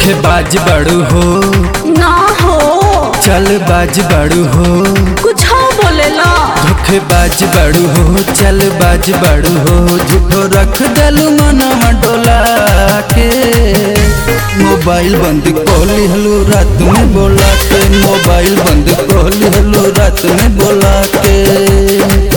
धोखेबाज बड़ू हो ना हो चल बाज बड़ू हो कुछ बोलेला धोखेबाज बड़ू हो चल बाज बड़ू हो झूठो रख दलू मनवा डोला के मोबाइल बंद कोली हलू रात में बोला के मोबाइल बंद कोली हलू रात में बोला के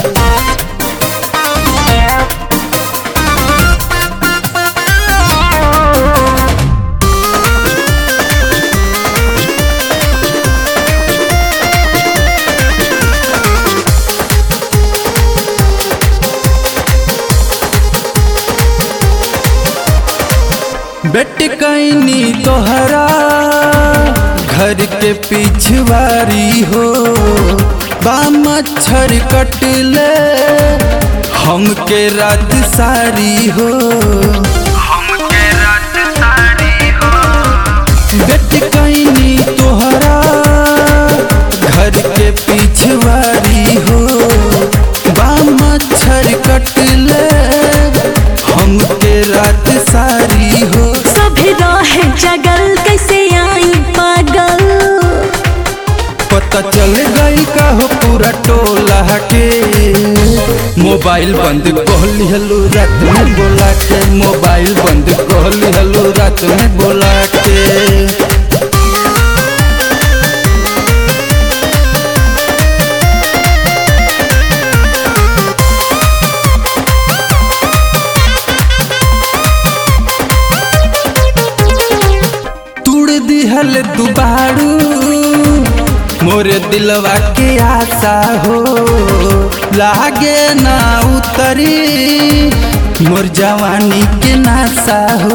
बेट कैनी तोहरा घर के पिछवारी हो बा मच्छर कटले हमके रात सारी हो बेट कैनी तोहरा घर के पिछवारी हो बा मच्छर कटले हमके रात सारी हो सभी रहे जगल कैसे आई पागल पता चल गई का हो पूरा टोला के मोबाइल बंद कोहली हलू रात में बोला के मोबाइल बंद कोहली हलू रात में बोला के तुड़ दिहल दुबारू मोरे दिलवा के आशा हो लागे ना उतरी मोर जवानी के नासा हो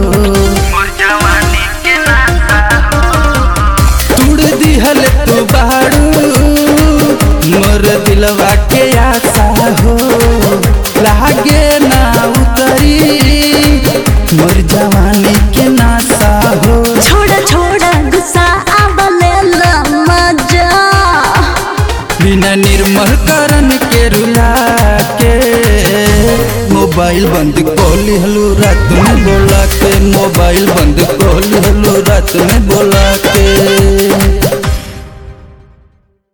तुड़ दिहल दुबारू मोर दिलवा के आशा हो लागे ना उतरी मोर जवानी के नासा हो छोड़ा छोड़ा गुस्सा आबलेला मजा बिना निर्मल करण के रुला के मोबाइल बंद कोली हलू रात में बोला के मोबाइल बंद कोली हलू रात में बोला के